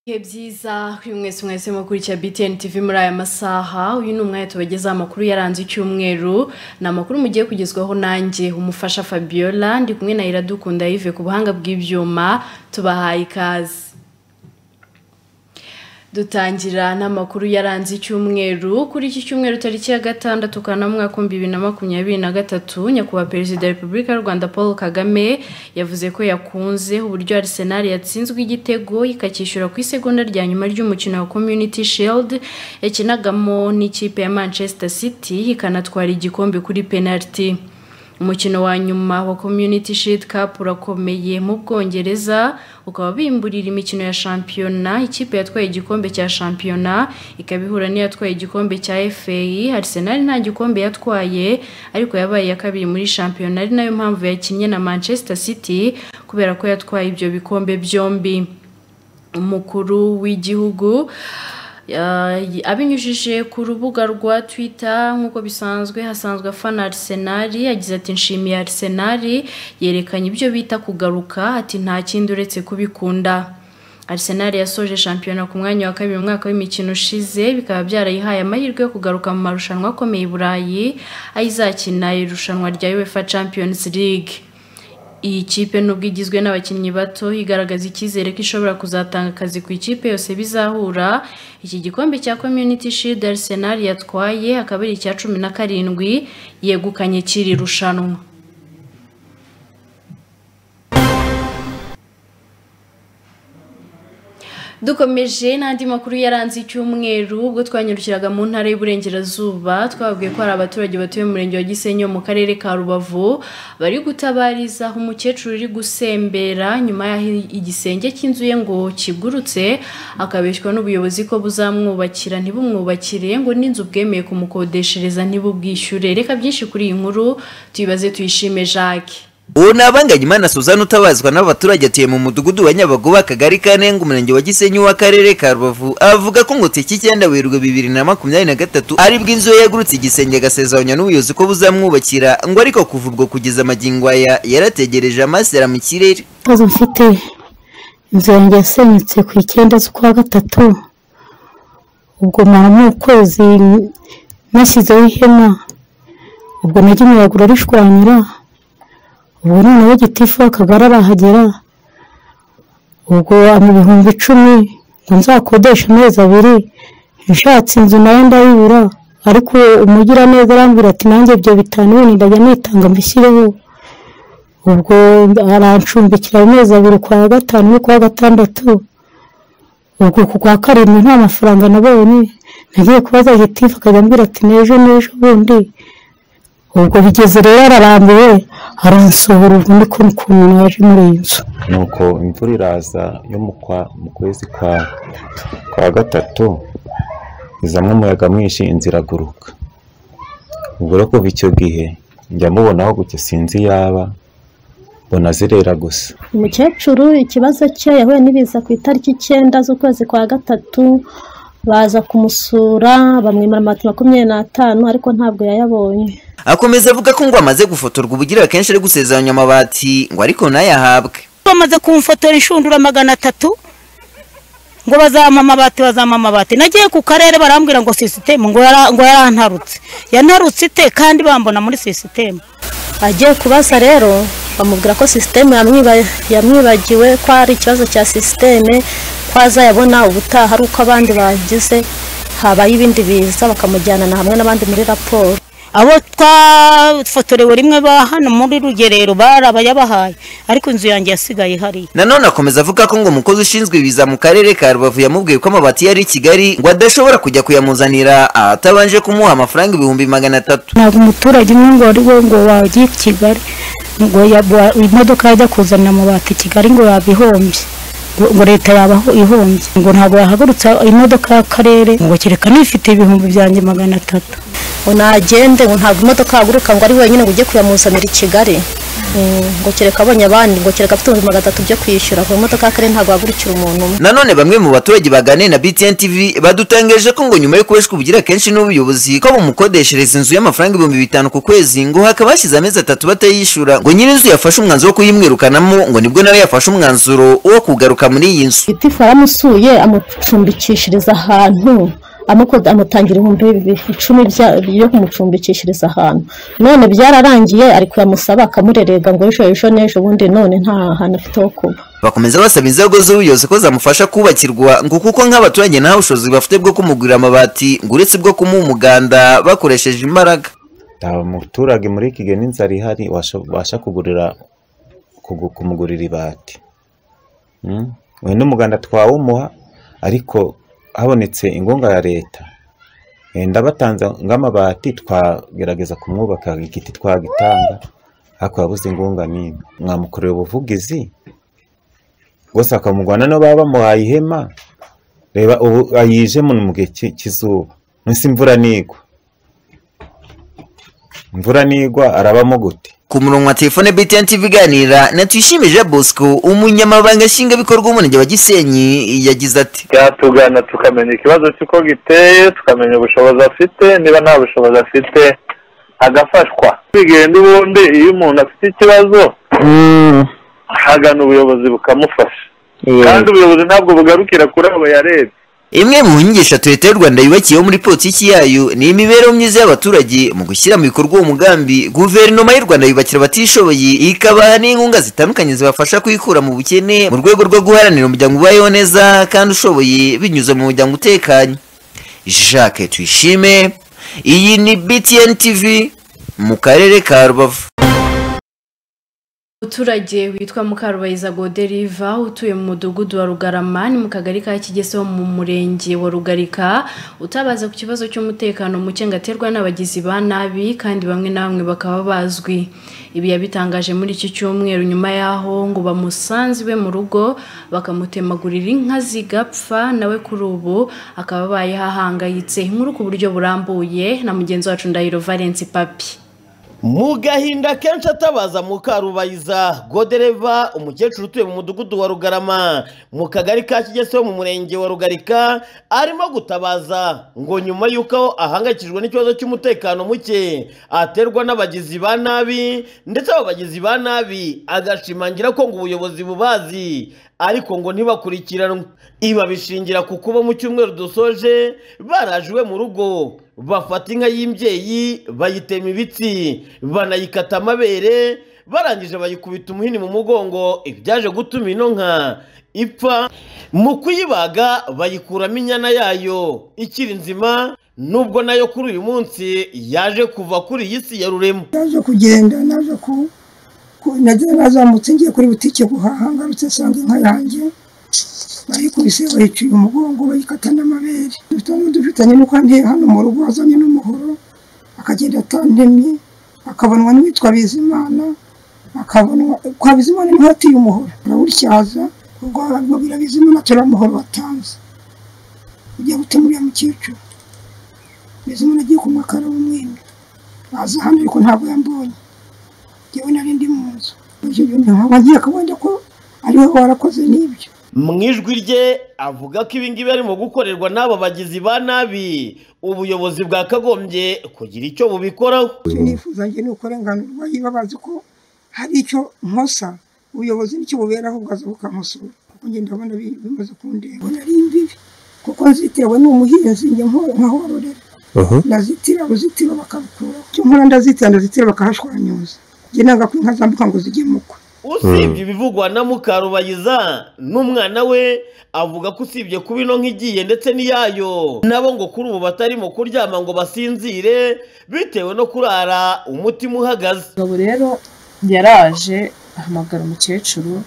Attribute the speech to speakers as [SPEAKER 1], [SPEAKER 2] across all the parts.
[SPEAKER 1] Ibihe byiza kuri mwese mwese mukurikiye BTN TV muri aya masaha uyu ni umwanya tubagezaho amakuru yaranze icyumweru ni amakuru mugiye kugezwaho nanjye umufasha Fabiola ndi kumwe na Iradukunda Yves ku buhanga bw'ibyuma tubahaye ikaze dutangira n'amakuru yaranze icyumweru kuri iki cyumweru tariki ya gatandatu kanama bibiri na makumyabiri na gatatu nyakubahwa perezida wa repubulika y'u rwanda paul kagame yavuze ko yakunze uburyo arisenali yatsinzwe igitego ikacyishyura ku isegonda rya nyuma ry'umukino wa community shield yakinagamo n'ikipe ya manchester city ikanatwara igikombe kuri penaliti umukino wa nyuma wa community shield cup urakomeye mu bwongereza ukaba bimburira imikino ya shampiyona ikipe yatwaye igikombe cya shampiyona ikaba ihura n'iyatwaye igikombe cya FA Arsenal nta gikombe yatwaye ariko yabaye iya kabiri muri shampiyona ari nayo mpamvu yakinnye na Manchester City kubera ko yatwaye ibyo bikombe byombi umukuru w'igihugu abinyujije ku rubuga rwa twitter nk'uko bisanzwe hasanzwe afana Arsenal yagize ati nshimiye Arsenal yerekanye ibyo bita kugaruka ati nta kindi uretse kubikunda Arsenal yasoje shampiyona ku mwanya wa kabiri umwaka w'imikino ushize bikaba byarayihaye amahirwe yo kugaruka mu marushanwa akomeye i burayi aho izakina irushanwa rya uefa champions league iyi kipe nubwo igizwe n'abakinnyi bato igaragaza icyizere ko ishobora kuzatanga akazi ku ikipe yose bizahura iki gikombe cya community shield arsenal yatwaye akaba ari icya cumi na karindwi yegukanye kiri rushanwa dukomeje n'andi makuru yaranze icyumweru ubwo twanyarukiraga mu ntara y'uburengerazuba twababwiye ko hari abaturage batuye mu murenge wa gisenyi mu karere ka rubavu bari gutabariza aho umukecuru uri gusembera nyuma y'aho igisenge cy'inzu ye ngo kigurutse akabeshywa n'ubuyobozi ko buzamwubakira ntibumwubakire ngo n'inzu bwemeye kumukodeshereza ntibubwishyure reka byinshi kuri iyi nkuru tuyibaze tuyishime jacques
[SPEAKER 2] uwo ni abanganyimana suzana utabazwa n'abaturage atuye mu mudugudu wa nyabagoba akagari ka nenga umurenge wa gisenyi w'akarere ka rubavu avuga ko ngo tariki icyenda werurwe bibiri na makumyabiri na gatatu aribwo inzu ye yagurutse igisenge agasezeranya n'ubuyobozi ko buzamwubakira ngo ariko kuva ubwo kugeza amagingo aya yarategereje amasera mu kirere
[SPEAKER 3] ikibazo mfite inzu yanjye yasenyutse ku icyenda z'ukwa gatatu ubwo mama ukwezi nashyizeho ihema ubwo najya imyiraguro rishwanyura ubu noneho gitifu akagari arahagera ubwo mu bihumbi icumi ngo nzakodeshe amezi abiri nshatse inzu nayo ndayibura ariko umugiraneza arambwira ati nanjye ibyo bitanu bine ndajya nitanga mbishyireho ubwo arancumbikira amezi abiri kwa gatanu n'ukwa gatandatu ubwo ku kwa karindwi nta mafaranga nabonye nagiye kubaza gitifu akajya ambwira ati n'ejo n'ejo bundi ubwo bigeze rero ararambiwe aransohora ubu ni ukuntu naje muri iyi nzu
[SPEAKER 4] nuko imvura iraza yo mu kwezi kwa kwa gatatu izamo umuyaga mwinshi inzira iraguruka ubwo rero kuva icyo gihe njya mubonaho gutya sinzi iyaba mbona zirera gusa
[SPEAKER 5] umukecuru ikibazo cye yahuye n'ibiza ku itariki icyenda z'ukwezi kwa gatatu baza kumusura bamwimara amata makumyabiri n'atanu ariko ntabwo yayabonye
[SPEAKER 2] akomeza avuga ko ngo amaze gufotorwa ubugira akenshi ari gusezeranya amabati ngo ariko nayahabwe
[SPEAKER 6] bamaze kumufotora inshundura magana atatu ngo bazama amabati bazama amabati nagiye ku karere barambwira ngo sisitemu ngo yarantarutse yantarutse ite kandi bambona muri sisitemu
[SPEAKER 5] agiye kubaza rero bamubwira ko sisitemu yamwibagiwe ko ari ikibazo cya sisiteme ko azayabona ubutaha ari uko abandi bagize habaye ibindi biza bakamujyana na hamwe n'abandi muri raporo
[SPEAKER 6] abo twafotorewe rimwe ba hano muri rugerero barabayabahaye ariko inzu yanjye yasigaye hariya
[SPEAKER 2] nanone akomeza avuga ko ngo umukozi ushinzwe ibiza mu karere ka rubavu yamubwiye ko amabati yari i kigali ngo adashobora kujya kuyamuzanira atabanje kumuha amafaranga ibihumbi magana atatu
[SPEAKER 3] ntabwo umuturage umwe ngo ari we ngo wagiye i kigali ngo imodoka yajya kuzanira amabati i kigali ngo yabihombye ngo leta yaba ihombye ngo ntabwo yahagurutsa imodoka y'akarere ngo kereka nifite ibihumbi byanjye magana atatu
[SPEAKER 5] ngo nagende ngo ntabwo imodoka yahaguruka ngo ari wenyine ngo ujye kuyamuzanira i kigali Mm, ngo kereka abonye abandi ngo kereka afite ibihumbi magana atatu byo kwishyura ku modoka kare ntabwo hagurikira umuntu umwe
[SPEAKER 2] nanone bamwe mu baturage baganiriye na BTN TV badutangaje ko ngo nyuma yo kubeshwa ubugira kenshi n'ubuyobozi ko bumukodeshereza inzu y'amafaranga ibihumbi bitanu ku kwezi ngo hakaba hashize amezi atatu batayishyura ngo nyir'inzu yafashe umwanzuro wo kuyimwirukanamo ngo nibwo nawe yafashe umwanzuro wo kugaruka muri iyi nzu
[SPEAKER 5] gitifu aramusuye amucumbikishiriza ahantu amukoda amutangira ibihumbi bi- icumi bya- byo kumucumbikishiriza ahantu none byararangiye ari kuyamusaba akamurerega ngo ejo ejo n'ejo ubundi none nta hantu afite ho kuba
[SPEAKER 2] bakomeza basaba inzego z'ubuyobozi ko zamufasha kubakirwa ngo kuko nk'abaturage nta bushobozi bafite bwo kumugurira amabati ngo uretse bwo kumuha umuganda bakoresheje imbaraga
[SPEAKER 7] nta muturage muri iki gihe n'inzara ihari washa- wabasha kugurira kugu- kumugurira ibati Mm? we n'umuganda twawumuha ariko habonetse inkunga ya leta wenda batanze nk'amabati twagerageza kumwubaka igiti twagitanga ariko yabuze inkunga n'imwe mwamukorera ubuvugizi rwose bakamugwana no baba bamuhaye ihema reba ubu ayijemo ni mu gihe cy'i- cy'izuba munsi imvura nigwa imvura nigwa arabamo gute
[SPEAKER 2] ku murongo wa telefone BTN TV iganira na tuyishimije Bosco umunyamabanga nshingwabikorwa w'umurenge wa Gisenyi yagize ati
[SPEAKER 8] yatugana tukamenya ikibazo cy'uko giteye tukamenya ubushobozi afite niba nta bushobozi afite agafashwa bigenda ubundi iyo umuntu afite ikibazo hagana ubuyobozi bukamufasha kandi ubuyobozi ntabwo bugarukira kuri abo yarebye
[SPEAKER 2] imwe mu nyigisho leta y'u rwanda yubakiyeho muri politiki yayo ni imibereho myiza y'abaturage mu gushyira mu bikorwa uwo mugambi guverinoma y'u rwanda yubakira abatishoboye ikabaha n'inkunga zitandukanye zibafasha kwikura mu bukene mu rwego rwo guharanira umuryango ubayeho neza kandi ushoboye binyuze mu muryango utekanye jacques tuyishime iyi ni btn tv mu karere ka rubavu
[SPEAKER 1] umuturage witwa mukarubayiza goderiva utuye mu mudugudu wa rugarama ni mu kagari ka kigese ho mu murenge wa rugarika utabaza ku kibazo cy'umutekano muke ngo aterwa n'abagizi ba nabi kandi bamwe na bamwe bakaba bazwi ibi yabitangaje muri iki cyumweru nyuma y'aho ngo bamusanze iwe mu rugo bakamutemagurira inka zigapfa nawe kuri ubu akaba abayeho ahangayitse inkuru ku buryo burambuye na mugenzi wacu ndahiro valence papi
[SPEAKER 9] mu gahinda kenshi atabaza mukarubayiza godereva umukecuru utuye mu mudugudu wa rugarama mu kagari ka kigese ho mu murenge wa rugarika arimo gutabaza ngo nyuma y'uko ahangayikishijwe n'ikibazo cy'umutekano muke aterwa n'abagizi ba nabi ndetse abo bagizi ba nabi agashimangira ko ngo ubuyobozi bubazi ariko ngo ntibakurikiranwe ibabishingira ku kuba mu cyumweru dusoje baraje iwe mu rugo bafata inka y'imbyeyi bayitema ibitsi banayikata amabere barangije bayikubita umuhini mu mugongo ibyaje gutuma ino nka ipfa mu kuyibaga bayikuramo inyana yayo ikiri nzima nubwo nayo kuri uyu munsi yaje kuva kuri iyi si ya rurema
[SPEAKER 10] naje kugenda naje ku ku- nagiye nazamutse ngiye kuri butike guhaha ngarutse nsanga inka yanjye bayikubise bayicuye umugongo bayikata n'amabere dufite n'udufitanye nuko ndi hano mu rugo azanye n'umuhoro akagenda atantemye akabonwa n'uwitwa bizimana akabonwa kwa bizimana niho yatiye umuhoro arawutyaza ubwo arabwo birabizimana turamuhoro watanze ugiye gutema uriya mukecuru bizimana agiye kunywa akarawumwenda aza hano ariko ntabwo yambonye njyewe nari ndi mu nzu ntabwo agiye akabona ko ariwe warakoze n'ibyo
[SPEAKER 9] mu ijwi rye avuga ko ibingibi arimo gukorerwa n'aba bagizi ba nabi ubuyobozi bwakagombye kugira icyo bubikoraho
[SPEAKER 10] icyo nifuza njye ni ukurenganurwa niba bazi ko hari icyo nkosa ubuyobozi nicyo buberaho bwaza bukankosora kuko ngenda ndabona bi- bimaze kundeba Mbona ari imbibi kuko nzitewe n'umuhinzi njye nko- nkahororera ndazitira uruzitiro bakabukuraho icyo nkora ndazitira ndazitira bakahashwanyuza njye nanga ko inka zambuka ngo zigemukwe
[SPEAKER 9] usibye ibivugwa na mukarubayiza n'umwana we avuga ko usibye kuba ino nk'igiye ndetse n'iyayo nabo ngo kuri ubu batarimo kuryama ngo basinzire bitewe no kurara umutima uhagaze
[SPEAKER 11] umugabo rero yaraje ahamagara umukecuru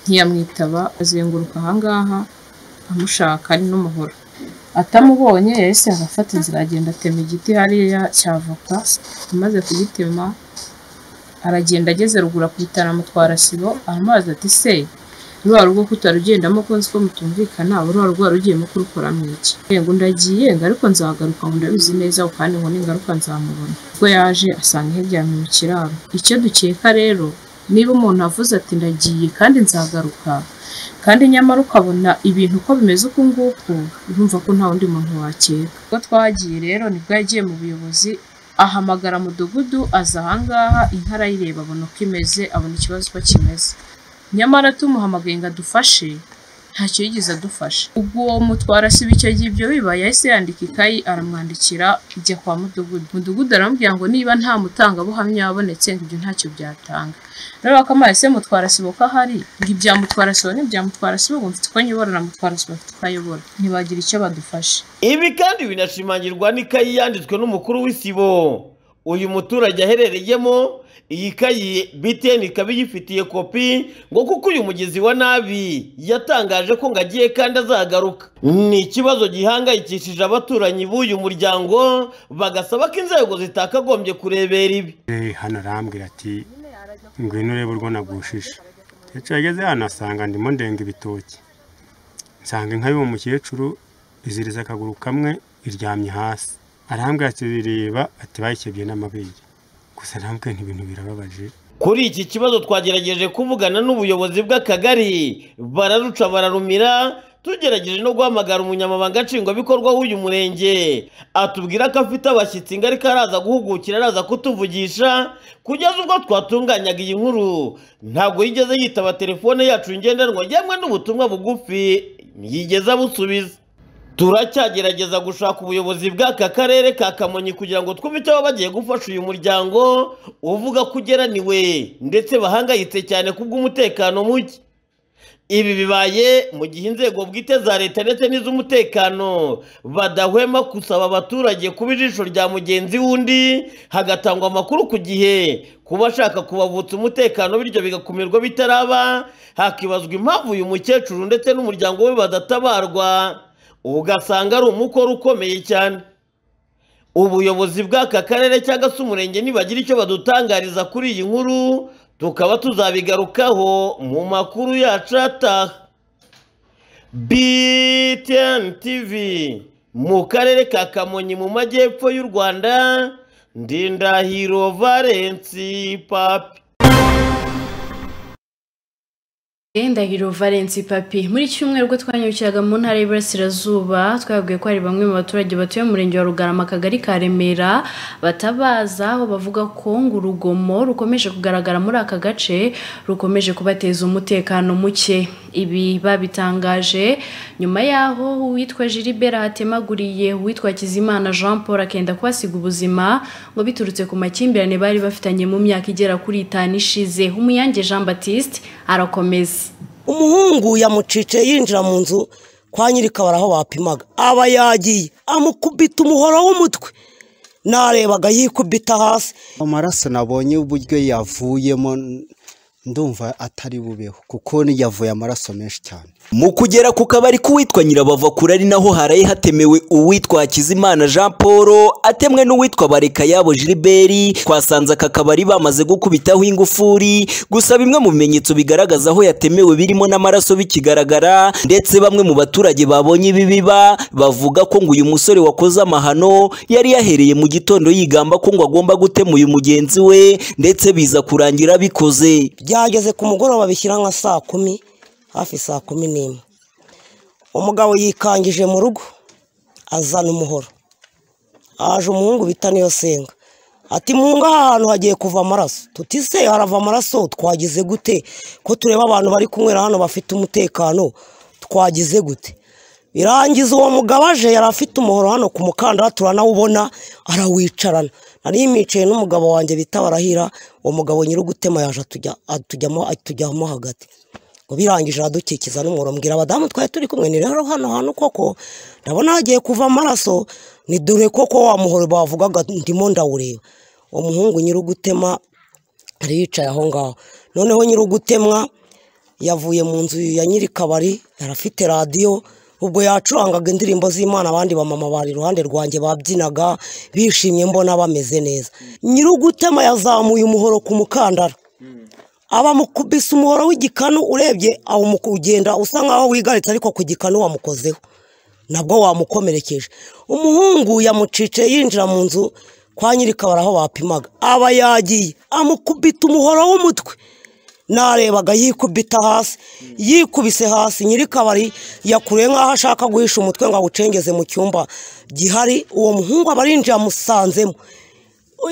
[SPEAKER 11] ntiyamwitaba azenguruka ahangaha amushaka ari n'umuhoro atamubonye yahise agafata inzira agenda atema igiti hariya cy'avoka amaze kugitema aragenda ageze rugura ku bitaro amutwara sibo aramubaza ati se rwa rugo kutarugendamo ko nzi ko mutumvikana rwa rugo warugiyemo kurukoramo iki yego ndagiye ngaruka nzagaruka ngo ndabizi neza ako kandi ngo ningaruka nzamubona ubwo yaje asanga yaryamye mu kiraro icyo dukeka rero niba umuntu avuze ati ndagiye kandi nzagaruka kandi nyamara ukabona ibintu uko bimeze uku nguku urumva ko nta wundi muntu wakeka ubwo twagiye rero nibwo yagiye mu buyobozi ahamagara mudugudu aza ahangaha inka arayireba abona uko imeze abona ikibazo uko kimeze nyamara tumuhamagaye ngo adufashe ntacyo yigeze adufasha ubwo uwo mutwara siba icyo gihe ibyo biba yahise yandika ikayi aramwandikira ijya kwa mudugudu mudugudu aramubwira ngo niba nta mutangabuhamya wabonetse ngo ibyo ntacyo byatanga rero bakamaye se mutwara sibo ko ahari ngo ibya mutwara sibo n'ibya mutwara sibo ngo mfite uko nyibora na mutwara sibo afite uko ayobora ntibagira icyo badufashe
[SPEAKER 9] ibi kandi binashimangirwa n'ikayi yanditswe n'umukuru w'isibo uyu muturage aherereyemo iyi kayi biteni ikaba iyifitiye kopi ngo kuko uyu mugizi wa nabi yatangaje ko ngo agiye kandi azagaruka ni ikibazo gihangayikishije abaturanyi b'uyu muryango bagasaba ko inzego zitakagombye kurebera ibi
[SPEAKER 12] Eh, hano arambwira ati ngwino urebe urwo nagushije ndetse yageze hano asanga ndimo ndenga ibitoki nsanga inka y'uwo mukecuru iziriza akaguru kamwe iryamye hasi arambwira ati rireba ati bayikebye n'amabere gusa arambwira nti ibintu birababaje
[SPEAKER 9] kuri iki kibazo twagerageje kuvugana n'ubuyobozi bw'akagari bararuca bararumira tugerageje no guhamagara umunyamabanga nshingwabikorwa w'uyu murenge atubwira ko afite abashyitsi ingaruka araza guhugukira araza kutuvugisha kugeza ubwo twatunganyaga iyi nkuru ntabwo yigeze yitaba telefone yacu ngendanwa ngemwe n'ubutumwa bugufi ntiyigeze abusubiza turacyagerageza gushaka ubuyobozi bw'aka karere ka kamonyi kugira ngo twumve icyo baba bagiye gufasha uyu muryango uvuga ko ugeraniwe ndetse bahangayitse cyane kubw'umutekano muke ibi bibaye mu gihe inzego bwite za leta ndetse n'iz'umutekano badahwema gusaba abaturage kuba ijisho rya mugenzi w'undi hagatangwa amakuru ku gihe ku bashaka kubavutsa umutekano bityo bigakumirwa bitaraba hakibazwa impamvu uyu mukecuru ndetse n'umuryango we badatabarwa ugasanga ari umukoro ukomeye cyane ubuyobozi bw'aka karere cyangwa se umurenge nibagira icyo badutangariza kuri iyi nkuru tukaba tuzabigarukaho mu makuru yacu ataha btn tv mu karere ka kamonyi mu majyepfo y'u rwanda ndindahiro valensi papi
[SPEAKER 1] ndahiro valensi papi muri iki cyumweru ubwo twanyukiraga mu ntara y'iburasirazuba twabwiye ko hari bamwe mu baturage batuye mu murenge wa rugarama akagari ka remera batabaza aho bavuga ko ngo urugomo rukomeje kugaragara muri aka gace rukomeje kubateza umutekano muke ibi babitangaje nyuma y'aho uwitwa jiribera hatemaguriye uwitwa kizimana jean paul akenda kuhasiga ubuzima ngo biturutse ku makimbirane bari bafitanye mu myaka igera kuri itanu ishize umuyange jean batiste arakomeza
[SPEAKER 13] umuhungu yamucice yinjira mu nzu kwa nyirikabara aho bapimaga aba yagiye amukubita umuhoro w'umutwe narebaga yikubita hasi
[SPEAKER 14] amaraso nabonye uburyo yavuyemo ndumva atari bubeho kuko yavuye amaraso menshi cyane
[SPEAKER 15] mu kugera ku kabari k'uwitwa nyirabavakura ari naho haraye hatemewe uwitwa hakizimana jean paul atemwe n'uwitwa barekayabo jiriberi twasanze aka kabari bamaze gukubitaho ingufuri gusa bimwe mu bimenyetso bigaragaza aho yatemewe birimo n'amaraso bikigaragara ndetse bamwe mu baturage babonye ibi biba bavuga ko ngo uyu musore wakoze amahano yari yahereye mu gitondo yigamba ko ngo agomba gutema uyu mugenzi we ndetse biza kurangira bikoze
[SPEAKER 13] byageze ku mugoroba bishyira nka saa kumi hafi saa kumi n'imwe umugabo yikangije mu rugo azana umuhoro haje umuhungu bita niyo senga ati muhungu aha hantu hagiye kuva amaraso tuti se harava amaraso twagize gute ko tureba abantu bari kunywera hano bafite umutekano twagize gute birangiza uwo mugabo aje yari afite umuhoro hano ku mukandara turanawubona arawicarana nari micaye n'umugabo wanjye bita barahira uwo mugabo nyir'ugutema yaje atujya- atujyamo atujyamo hagati ngo birangije aradukikiza n'umuhoro mbwira abadamu twari turi kumwe ni rero hano hantu koko ndabona hagiye kuva amaraso ni dore koko wa muhoro bavugaga ndimo ndawureba uwo muhungu nyir'ugutema ariyicaye aho ngaho noneho nyir'ugutemwa yavuye mu nzu ya nyir'ikabari yarafite radiyo ubwo yacurangaga indirimbo z'imana abandi bamama bari iruhande rwanjye babyinaga bishimye mbona bameze neza nyir'ugutema yazamuye umuhoro ku mukandara abamukubise umuhoro w'igikanu urebye aho ugenda usa nk'aho wigaritse ariko ku gikanu wamukozeho nabwo wamukomerekeje umuhungu yamucice yinjira mu nzu kwa nyirikabara aho bapimaga aba yagiye amukubita umuhoro w'umutwe narebaga yikubita hasi yikubise hasi nyirikabari yakuriye nk'aho ashaka guhisha umutwe ngo awucengeze mu cyumba gihari uwo muhungu aba arinjiye amusanzemo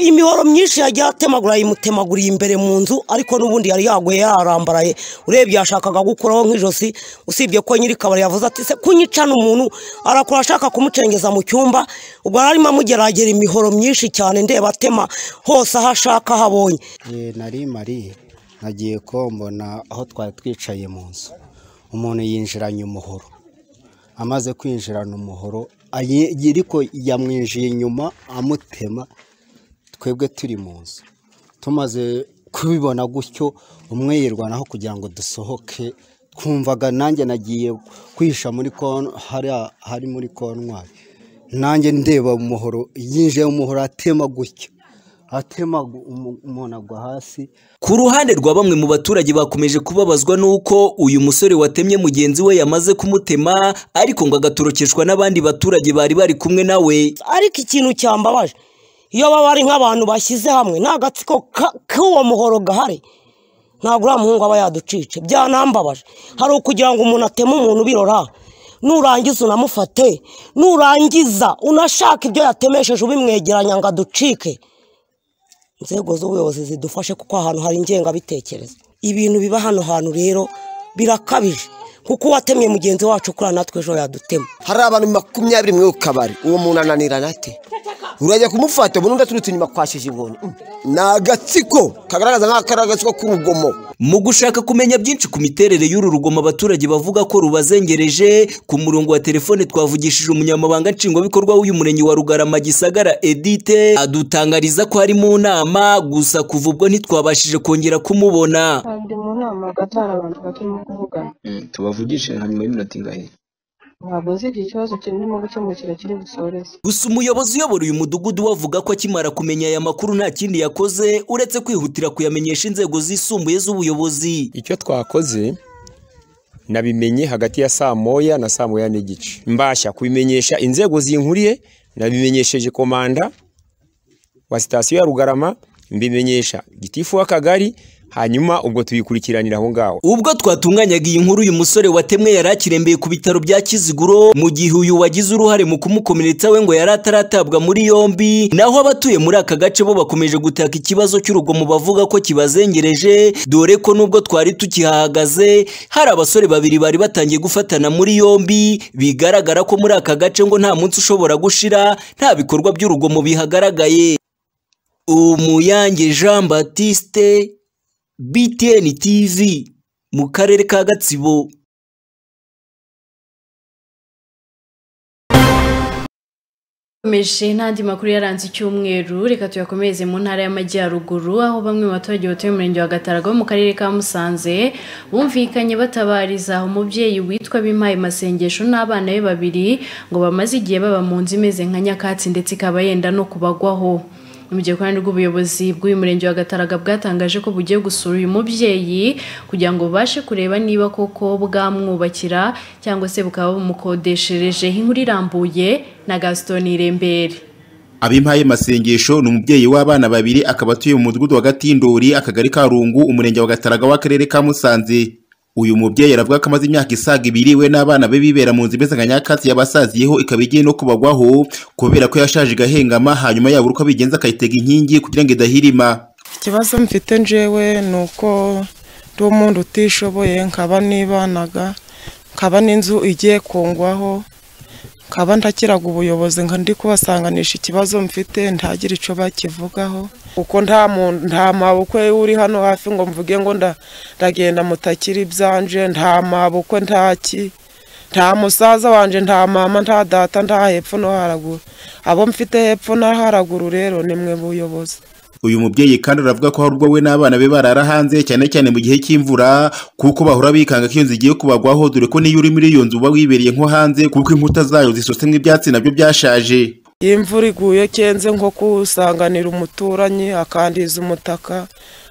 [SPEAKER 13] imihoro myinshi yagiye atemagura yimutemaguriye imbere mu nzu ariko n'ubundi yari yaguye yararambaraye urebye yashakaga gukuraho nk'ijosi usibye ko nyirikabari yavuze ati se kunyicana umuntu arakura ashaka kumucengeza mu cyumba ubwo yari arimo amugeragera imihoro myinshi cyane ndeba atema hose aho ashaka aho abonye
[SPEAKER 14] Eh, nari mariye nagiye ko mbona aho twari twicaye mu nzu umuntu yinjiranye umuhoro amaze kwinjirana umuhoro ayi- ariko yamwinjiye inyuma amutema twebwe turi mu nzu tumaze kubibona gutyo umwe yirwanaho kugira ngo dusohoke twumvaga nanjye nagiye kwihisha muri kon- hariya- hari muri kontwari nanjye ndeba umuhoro yinjiye umuhoro atema gutyo atema gu- umu- umuntu agwa hasi
[SPEAKER 15] Ku ruhande rwa bamwe mu baturage bakomeje kubabazwa n'uko uyu musore watemye mugenzi we yamaze kumutema ariko ngo agatorokeshwa n'abandi baturage bari bari kumwe nawe
[SPEAKER 13] ariko ikintu cyambabaje iyo baba ari nk'abantu bashyize hamwe nta gatsiko ka- k'uwo muhoro gahari ntabwo uriya muhungu aba yaducice byanambabaje hari ukugira ngo umuntu ateme umuntu ubirora nurangiza unamufate nurangiza unashaka ibyo yatemesheje ubimwegeranya ngo aducike inzego z'ubuyobozi zidufashe kuko ahantu hari ingengabitekerezo ibintu biba hano hantu rero birakabije kuko uwatemye mugenzi wacu kuri natwe ejo yadutema
[SPEAKER 16] hari abantu makumyabiri mu kabari uwo muntu ananirana ate urajya kumufata ubundi udaturutse inyuma kwashije inkoni Mm. ni agatsiko kagaragaza nk'ako ari agatsiko k'urugomo
[SPEAKER 15] Mu gushaka kumenya byinshi ku miterere y'uru rugomo abaturage bavuga ko rubazengereje, ku murongo wa telefone twavugishije umunyamabanga nshingwabikorwa w'uyu murenge wa Rugarama Gisagara Edite, adutangariza ko ari mu nama, gusa kuva ubwo ntitwabashije kongera kumubona.
[SPEAKER 17] ndi mu nama hagati hari abantu barimo kuvugana
[SPEAKER 18] tubavugishije nka nyuma y'iminota ingahe
[SPEAKER 17] ntabwo nzi igihe ikibazo kirimo gukemukira kiri busoreze
[SPEAKER 15] Gusa umuyobozi uyobora uyu mudugudu we avuga ko akimara kumenya aya makuru nta kindi yakoze uretse kwihutira kuyamenyesha inzego zisumbuye z'ubuyobozi.
[SPEAKER 18] icyo twakoze nabimenye hagati ya saa moya na saa moya n'igice mbasha kubimenyesha inzego zinkuriye nabimenyesheje komanda wa sitasiyo ya rugarama mbimenyesha gitifu w'akagari hanyuma ubwo tubikurikiranira aho ngaho
[SPEAKER 15] Ubwo twatunganyaga iyi nkuru uyu musore watemwe yari akirembeye ku bitaro bya Kiziguro mu gihe uyu wagize uruhare mu kumukomeretsa we ngo yari ataratabwa muri yombi naho abatuye muri aka gace bo bakomeje gutaka ikibazo cy'urugomo bavuga ko kibazengereje dore ko nubwo twari tukihahagaze hari abasore babiri bari batangiye gufatana muri yombi bigaragara ko muri aka gace ngo nta munsi ushobora gushira nta bikorwa by'urugomo bihagaragaye Umuyange Jean Baptiste BTN TV mu karere ka Gatsibo
[SPEAKER 1] Tumeje n'andi makuru yaranze icyumweru reka tuyakomereze mu ntara y'amajyaruguru aho bamwe mu baturage batuye mu murenge wa Gataraga wo mu karere ka Musanze bumvikanye batabariza umubyeyi witwa Bimaye Masengesho n'abana be babiri ngo bamaze igihe baba mu nzu imeze nka nyakatsi ndetse ikaba yenda no kubagwaho mu gihe kandi rw'ubuyobozi bw'uyu murenge wa Gataraga bwatangaje ko bugiye gusura uyu mubyeyi kugira ngo bubashe kureba niba koko bwamwubakira cyangwa se bukaba bumukodesherejeho inkuru irambuye na Gaston Irembere
[SPEAKER 19] abimpaye masengesho ni umubyeyi w'abana babiri akaba atuye mu mudugudu wa gatindori akagari ka rungu umurenge wa gataraga w'akarere ka musanze uyu mubyeyi aravuga ko amaze imyaka isaga ibiri we n'abana be bibera mu nzu imeze nka nyakatsi yabasaziyeho ikaba igiye no kubagwaho kubera ko yashaje igahengama hanyuma yabura uko abigenza akayitega inkingi kugira ngo idahirima
[SPEAKER 20] ikibazo mfite njyewe ni uko ndi umuntu utishoboye nkaba nibanaga nkaba n'inzu igiye kungwaho nkaba ntakiraga ubuyobozi nka ndi kubasanganisha ikibazo mfite ntagire icyo bakivugaho kuko nta muntu nta mabukwe uri hano hafi ngo mvuge ngo nda- ndagenda mutakira ibyanje nta mabukwe nta ki nta musaza wanjye nta mama nta data nta hepfo no haraguru abo mfite hepfo no haraguru rero ni mwe buyobozi
[SPEAKER 19] uyu mubyeyi kandi aravuga ko hari ubwo we n'abana be barara hanze cyane cyane mu gihe cy'imvura kuko bahora bikanga ko iyo nzu igiye kubagwaho dore ko n'iyo uri muri iyo nzu uba wibereye nko hanze kuko inkuta zayo zisosemo ibyatsi nabyo byashaje
[SPEAKER 20] iyo imvura iguye kenze nko kusanganira umuturanyi akandiza umutaka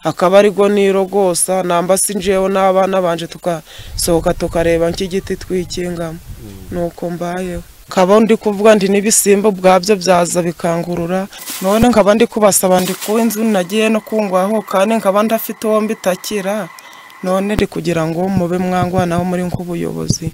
[SPEAKER 20] akaba ariko nirogosa namba si njyewe n'abana banje tugasohoka tukareba nk'igiti twikingamo nuko mbayeho nkaba ndi kuvuga nti n'ibisimba ubwabyo byaza bikangurura none nkaba ndi kubasaba ndi ku inzu nagiye no kungwaho kandi nkaba ndafite uwo mbitakira none ndi kugira ngo mube mwangwanaho muri nk'ubuyobozi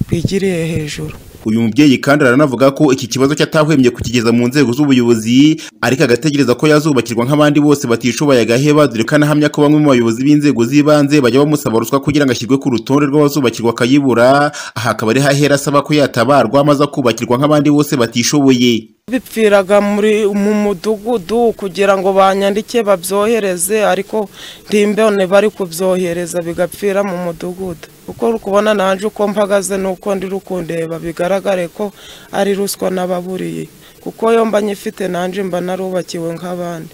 [SPEAKER 20] bwigiriye hejuru
[SPEAKER 19] uyu mubyeyi kandi aranavuga ko iki kibazo cyatahwemye kukigeza mu nzego z'ubuyobozi ariko agategereza ko yazubakirwa nk'abandi bose batishoboye agaheba dore ko anahamya ko bamwe mu bayobozi b'inzego z'ibanze bajya bamusaba ruswa kugira ngo ashyirwe ku rutonde rw'abazubakirwa akayibura aha akaba ari hahera asaba ko yatabarwa maze akubakirwa nk'abandi bose batishoboye
[SPEAKER 20] bipfiraga muri mu mudugudu kugira ngo banyandike babyohereze ariko ntimbone bari kubyohereza bigapfira mu mudugudu uko uri kubona nanjye uko mpagaze n'uko ndi rukundeba bigaragare ko ari ruswa n'ababuriye kuko iyo mba nyifite nanjye mba narubakiwe nk'abandi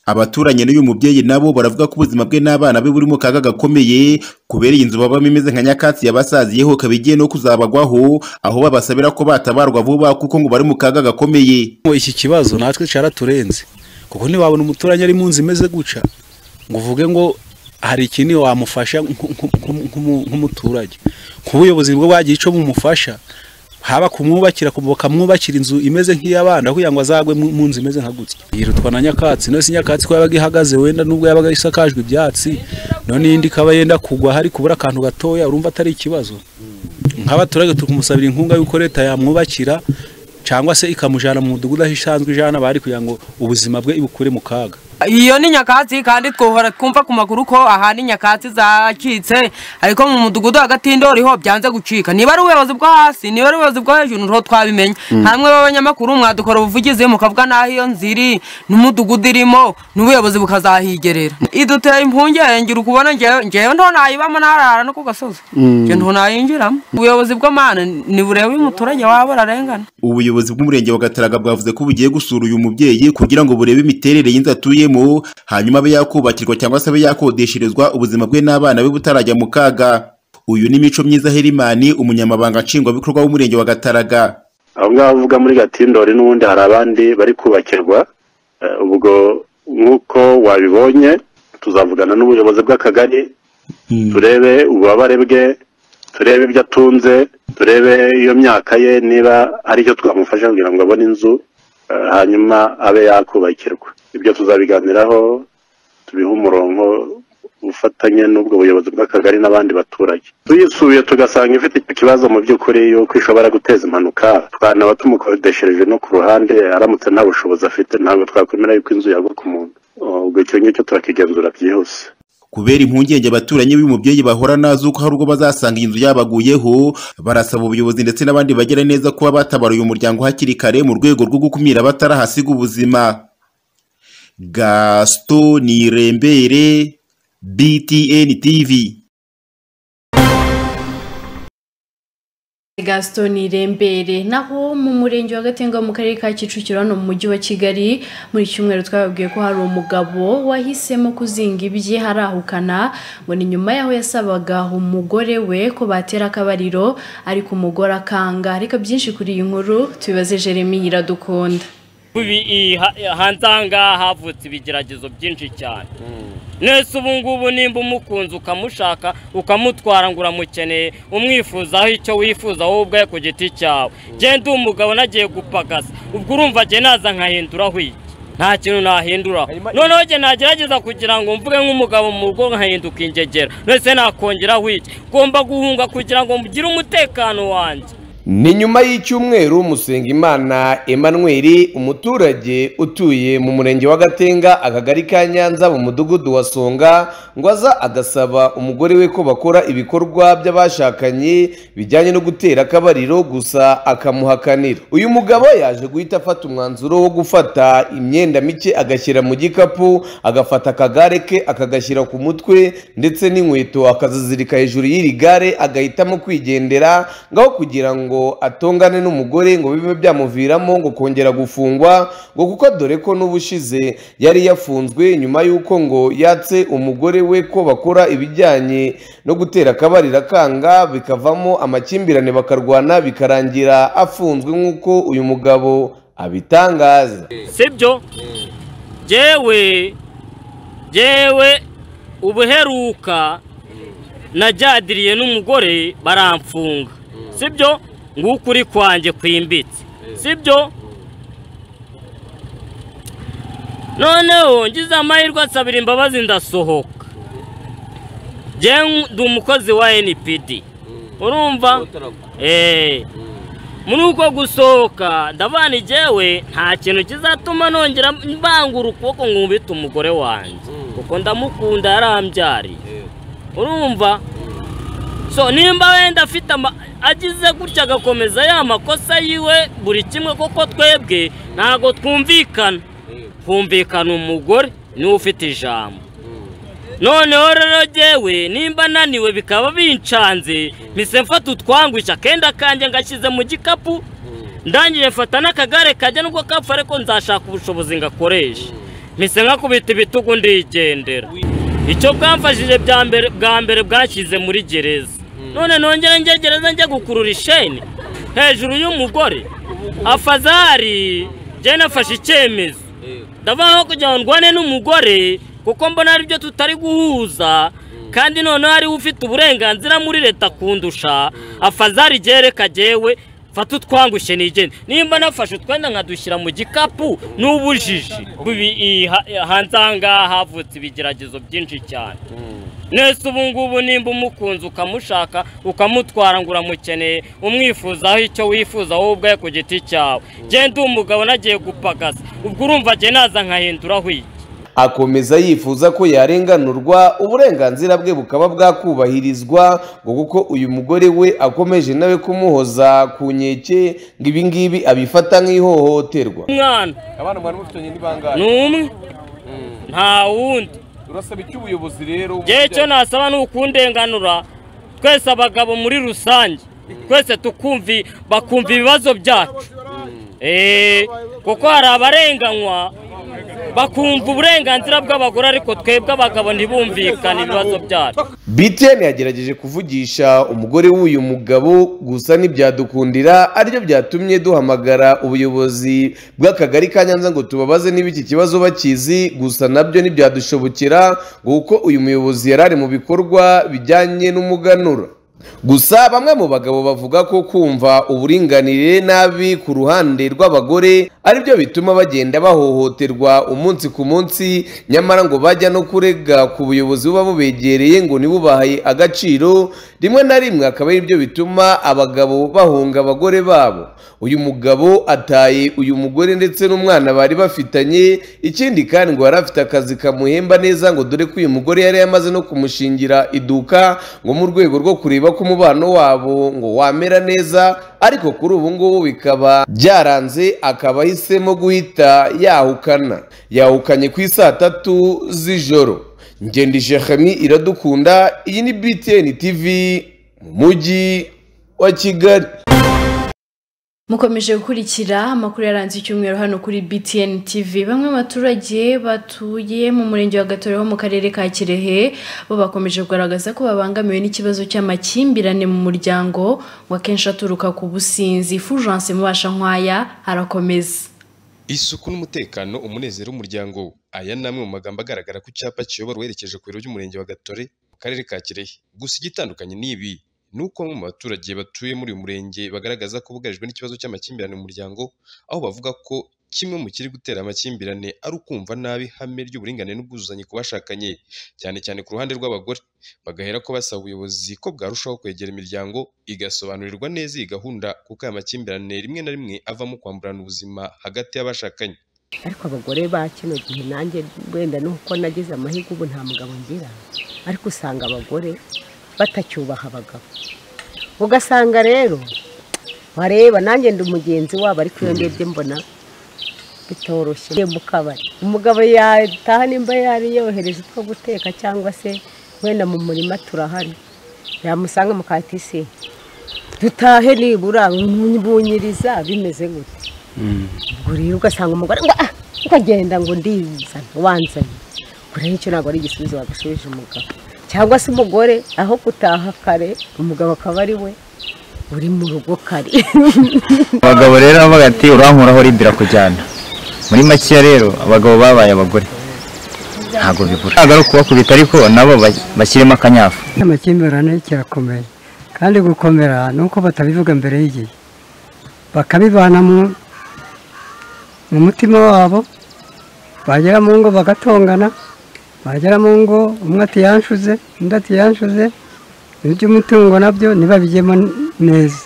[SPEAKER 19] abaturanye n'uyu mubyeyi nabo baravuga ko ubuzima bwe n'abana be buri mu kaga gakomeye kubera iyi nzu babamo imeze nka nyakatsi yabasaziyeho ikaba igiye no kuzabagwaho aho babasabira ko batabarwa vuba kuko ngo bari mu kaga gakomeye
[SPEAKER 21] iki kibazo natwe cyaraturenze kuko ntibabona umuturage ari mu nzu imeze guca ngo uvuge ngo hari ikintu wamufasha nk'umuturage nk'ubuyobozi bwo bagiye icyo bumufasha haba kumwubakira bakamwubakira inzu imeze nk'iy'abana kugira ngo azagwe mu mu nzu imeze nka gutya yirutwa na nyakatsi none si nyakatsi ko yabaga ihagaze wenda nubwo yabaga isakajwe ibyatsi none iyindi ikaba yenda kugwa hari kubura akantu gatoya urumva atari ikibazo nk'abaturage turi kumusabira inkunga y'uko leta yamwubakira cyangwa se ikamujyana mu mudugudu aho isanzwe ijana bari kugira ngo ubuzima bwe ibukure mu kaga
[SPEAKER 22] iyo ni nyakatsi kandi twahora twumva ku maguru ko ahandi nyakatsi zacitse ariko mu mudugudu hagati ndoriho byanze gucika niba ari ubuyobozi bwo hasi niba ari ubuyobozi bwo hejuru niho twabimenya
[SPEAKER 23] Mm.
[SPEAKER 22] hamwe b'abanyamakuru mwadukora ubuvugizi mukavuga n'aho iyo nzu iri n'umudugudu irimo n'ubuyobozi bukazahigerera iduteye impungenge uri kubona ngewe ngewe nto nayibamo ntarara no ku gasozi
[SPEAKER 19] Mm.
[SPEAKER 22] ngewe nto nayinjiramo ubuyobozi bw'amana ni burebe uyu muturage waba burarengana
[SPEAKER 19] ubuyobozi bw'umurenge wa gataraga bwavuze ko bugiye gusura uyu mubyeyi kugira ngo burebe imiterere y'inzu atuyemo hanyuma abe yakubakirwa cyangwa se abe yakodesherezwa ubuzima bwe n'abana be butarajya mu kaga uyu ni mico myiza herimani umunyamabanga nshingwabikorwa w'umurenge wa gataraga
[SPEAKER 24] aho ngaho uvuga muri gatindori n'ubundi hari abandi bari kubakirwa Eh, ubwo nk'uko wabibonye tuzavugana n'ubuyobozi bw'akagari turebe ububabare bwe turebe ibyo atunze turebe iyo myaka ye niba hari icyo twamufasha kugira ngo abone inzu eh, hanyuma abe yakubakirwa ibyo tuzabiganiraho tubihe umurongo ufatanye n'ubwo buyobozi bw'akagari n'abandi baturage tuyisubiye tugasanga ifite icyo kibazo mu by'ukuri yuko ishobora guteza impanuka twanaba tumukodeshereje no ku ruhande aramutse nta bushobozi afite ntabwo twakwemera yuko inzu yagwa ku muntu ubwo icyo ngicyo turakigenzura byihuse
[SPEAKER 19] kubera impungenge abaturanyi b'uyu mubyeyi bahora nazo ko hari ubwo bazasanga iyi nzu yabaguyeho barasaba ubuyobozi ndetse n'abandi bagera neza kuba batabara uyu muryango hakiri kare mu rwego rwo gukumira abatarahasiga ubuzima gasito nirembere btn tv
[SPEAKER 1] gaston irembere naho mu murenge wa gatenga mu karere ka kicukiro hano mu mujyi wa kigali muri cyumweru twababwiye ko hari umugabo wahisemo kuzinga ibye harahukana ngo ni nyuma y'aho yasabaga umugore we ko batera akabariro ariko umugore akanga ariko byinshi kuri iyi nkuru tubibaze jeremy iradukunda
[SPEAKER 25] Ubi- i- ha- hanze aha ngaha havutse ibigeragezo byinshi cyane nese ubu ngubu nimba umukunze ukamushaka ukamutwara ngo uramukeneye umwifuzaho icyo wifuza wowe ubwawe ku giti cyawe genda uwo mugabo nagiye gupagasa ubwo urumva jye naza nkahinduraho iki nta kintu nahinduraho noneho jye nagerageza kugira ngo mvuge nk'umugabo mu rugo nkahinduka ingegera nese nakongeraho iki ngomba guhunga kugira ngo mugire umutekano wanjye
[SPEAKER 26] ni nyuma y'icyumweru musengimana emmanuel umuturage utuye mu murenge wa gatenga akagari ka nyanza mu mudugudu wa songa ngo aza agasaba umugore we ko bakora ibikorwa by'abashakanye bijyanye no gutera akabariro gusa akamuhakanira uyu mugabo yaje guhita afata umwanzuro wo gufata imyenda mike agashyira mu gikapu agafata akagare ke akagashyira ku mutwe ndetse n'inkweto akazizirika hejuru y'iri gare agahitamo kwigendera ngaho kugira ngo atongane n'umugore ngo bibe byamuviramo ngo kongera gufungwa ngo kuko dore ko n'ubushize yari yafunzwe nyuma y'uko ngo yatse umugore we ko bakora ibijyanye no gutera akabariro akanga bikavamo amakimbirane bakarwana bikarangira afunzwe nk'uko uyu mugabo abitangaza
[SPEAKER 25] sibyo jewe jewe ubuheruka najyadiriye n'umugore baramfunga sibyo nguko uri kwanjye kwimbitse sibyo noneho ngize amahirwe asabira imbabazi ndasohoka ndi umukozi wa npd urumva eee muri uko gusohoka ndabana igewe nta kintu kizatuma nongera mbangura ukuboko ngo nkubite umugore wanjye kuko ndamukunda yarambyariye urumva so nimba wenda afite ama agize gutya agakomeza ya makosa yiwe buri kimwe kuko twebwe ntabwo twumvikana humvikana umugore niwe ufite ijambo noneho rero ngewe nimba ananiwe bikaba bincanze mpise mfata utwangwisha akenda kanjye ngashyize mu gikapu ndangije mfata n'akagare kajya nubwo kapfa ariko nzashaka ubushobozi ngakoresha mpise nkakubita ibitugu ndigendera icyo bwamfashije bwa mbere bwashyize muri gereza none nongere njye gereza njye gukurura isheni hejuru y'umugore afazari njye nafashe icyemezo ndavuga nko kugira ngo ndwane n'umugore kuko mbona ari byo tutari guhuza kandi noneho ariwe ufite uburenganzira muri leta kundusha afazari reka jyewe mfata utwangushye nigende nimba nafashe utwenda nkadushyira mu gikapu n'ubujiji hanze aha ngaha havutse ibigeragezo byinshi cyane nese ubu ngubu nimba umukunze ukamushaka ukamutwara ngo uramukeneye umwifuzaho icyo wifuza wowe ubwawe ku giti cyawe genda umugabo nagiye gupagasa ubwo urumva njye naza nkahinduraho iki
[SPEAKER 26] akomeza yifuza ko yarenganurwa uburenganzira bwe bukaba bwakubahirizwa ngo kuko uyu mugore we akomeje nawe kumuhoza ku nkeke ngo ibingibi abifata nk'ihohoterwa
[SPEAKER 25] umwana
[SPEAKER 26] abana mwari mufitanye ni bangahe
[SPEAKER 25] ni umwe nta wundi
[SPEAKER 26] urasaba icyo ubuyobozi rero
[SPEAKER 25] ngewe icyo nasaba ni ukundenganura twese abagabo muri rusange twese tukumvi bakumva ibibazo byacu kuko hari abarenganywa bakumva uburenganzira bw'abagore ariko twebwe abagabo ntibumvikane ibibazo byacu
[SPEAKER 26] btn yagerageje kuvugisha umugore w'uyu mugabo gusa ntibyadukundira aribyo byatumye duhamagara ubuyobozi bw'akagari ka nyanza ngo tubabaze niba iki kibazo bakizi gusa nabyo ntibyadushobokera kuko uyu muyobozi yari ari mu bikorwa bijyanye n'umuganura gusa bamwe mu bagabo bavuga ko kumva uburinganire nabi ku ruhande rw'abagore aribyo bituma bagenda bahohoterwa umunsi ku munsi nyamara ngo bajya no kurega ku buyobozi buba bubegereye ngo ntibubahe agaciro rimwe na rimwe akaba ari byo bituma abagabo bahunga abagore babo uyu mugabo ataye uyu mugore ndetse n'umwana bari bafitanye ikindi kandi ngo yari afite akazi kamuhemba neza ngo dore ko uyu mugore yari yamaze no kumushingira iduka ngo mu rwego rwo kureba ko umubano wabo ngo wamera neza ariko kuri ubu ngubu bikaba byaranze akaba ahisemo guhita yahukana yahukanye ku isaa tatu z'ijoro ngende jehami iradukunda iyi ni btn tv mu mujyi wa kigali
[SPEAKER 1] mukomeje gukurikira amakuru yaranze icyumweru hano kuri btn tv bamwe mu baturage batuye mu murenge wa gatore ho mu karere ka kirehe bo bakomeje kugaragaza ko babangamiwe n'ikibazo cy'amakimbirane mu muryango ngo akenshi aturuka ku businzi fujance mubasha nkwaya harakomeza
[SPEAKER 27] isuku n'umutekano umunezero w'umuryango aya ni amwe mu magambo agaragara ku cyapa kiyobora uherekeje ku biro by'umurenge wa gatore mu karere ka kirehe gusa igitandukanye ni ibi ni uko bamwe mu baturage batuye muri uyu murenge bagaragaza ko bugarijwe n'ikibazo cy'amakimbirane mu muryango aho bavuga ko kimwe mu kiri gutera amakimbirane ari ukumva nabi ihame ry'uburinganire n'ubwuzuzanye ku bashakanye cyane cyane ku ruhande rw'abagore bagahera ko basaba ubuyobozi ko bwarushaho kwegera imiryango igasobanurirwa neza iyi gahunda kuko aya makimbirane rimwe na rimwe avamo kwamburana ubuzima hagati y'abashakanye
[SPEAKER 7] ariko abagore ba kino gihe nanjye wenda nuko nagize amahirwe ubu nta mugabo ngira ariko usanga abagore batacyubaha abagabo ugasanga rero wareba nanjye ndi umugenzi wabo ariko iyo ndebye mbona bitoroshye mu kabari umugabo yataha nimba yari yohereje utwo guteka cyangwa se wenda mu murima turahari yamusanga mu katisi dutahe nibura bunyiriza bimeze gutya ubwo rero ugasanga umugore ngo ah ukagenda ngo ndizane wanzanye kure nicyo ntabwo ari igisubizo wagusubije umugabo cyangwa se umugore aho gutaha kare umugabo akaba ari we uri mu rugo kare
[SPEAKER 5] abagabo rero bavuga ati urankuraho rimbira kujyana muri makeya rero abagabo babaye abagore ntabwo bibura agaruka kubakubita ariko nabo ba- bashyiremo akanyafu
[SPEAKER 2] amakimbirane kirakomeye kandi gukomera ni uko batabivuga mbere y'igihe bakabibana mu- mu mutima wabo bagera mu ngo bagatongana bagera mu ngo umwe ati yanshuze undi ati yanshuze iby'umutungo nabyo ntibabigemo neza